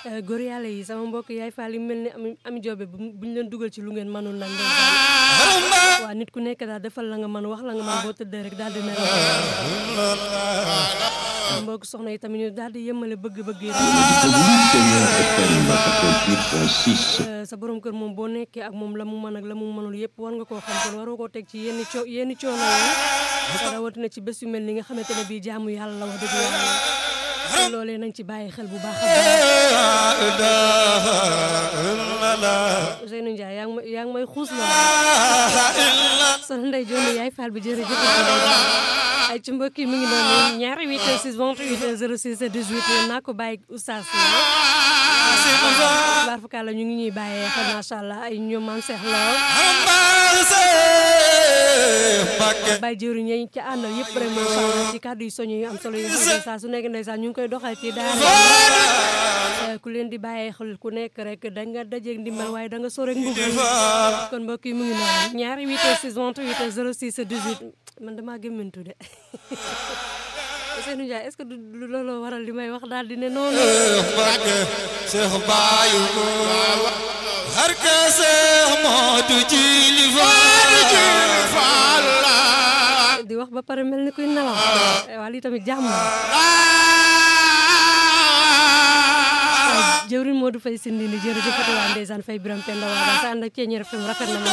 góor yàlla yi sama mbokk yaay faal yi mel ni ami ami joobe bu ñu leen dugal ci lu ngeen mënul nag waa nit ku nekk daal defal la nga mën wax la nga mën boo tëddee rek daal di nelaw mbokk soxna yi tamit ñu daal di yëmmale bëgg-bëgg yi sa borom kër moom boo nekkee ak moom la mu mën ak la mu mënul yëpp war nga koo xam kon waroo koo teg ci yenn coo yenn coono yi rawatina ci bés yu mel ni nga xamante ne bii jaamu yàlla la wax dëgg yàlla loolee nañ ci bàyyi xel bu baax a baax Ousseynou Ndiaye yaa ngi may yaa ngi may xuus la soxna Ndeye Dione yaay Fall bi jërëjëf ay ci mbokk yi mu ngi noonu ñaari 8 6 28 06 18 naa ko bàyyi oustaz baar fukaa la ñu ngi ñuy bàyyee xel macha allah ay ñoom maam Cheikh Lo bàyyi jëriñ ñi ci àndal yëpp rek macha allah ci kàddu yu soñu yu am solo yu xam ne saa su nekk ndeysaan ñu ngi koy doxal ci daara ku leen di bàyyee xel ku nekk rek da nga dajeeg ndimbal waaye da nga sore mbugal kon mbokk yi mu ngi noonu ñaari 8 6 28 06 18 man damaa gëmmantu de Ousseynou Ndiaye est-ce que du looloo waral li may wax daal di ne noonu Cheikh Bayu har ka Cheikh Modou Djili Fall di wax ba pare mel ni kuy nelaw waa lii tamit jàmm jëwriñ Modou Faye Sindi ni jërëjëf waa ndeysaan Faye Biram Penda waa sa ànd ak ceeñeer FM rafet na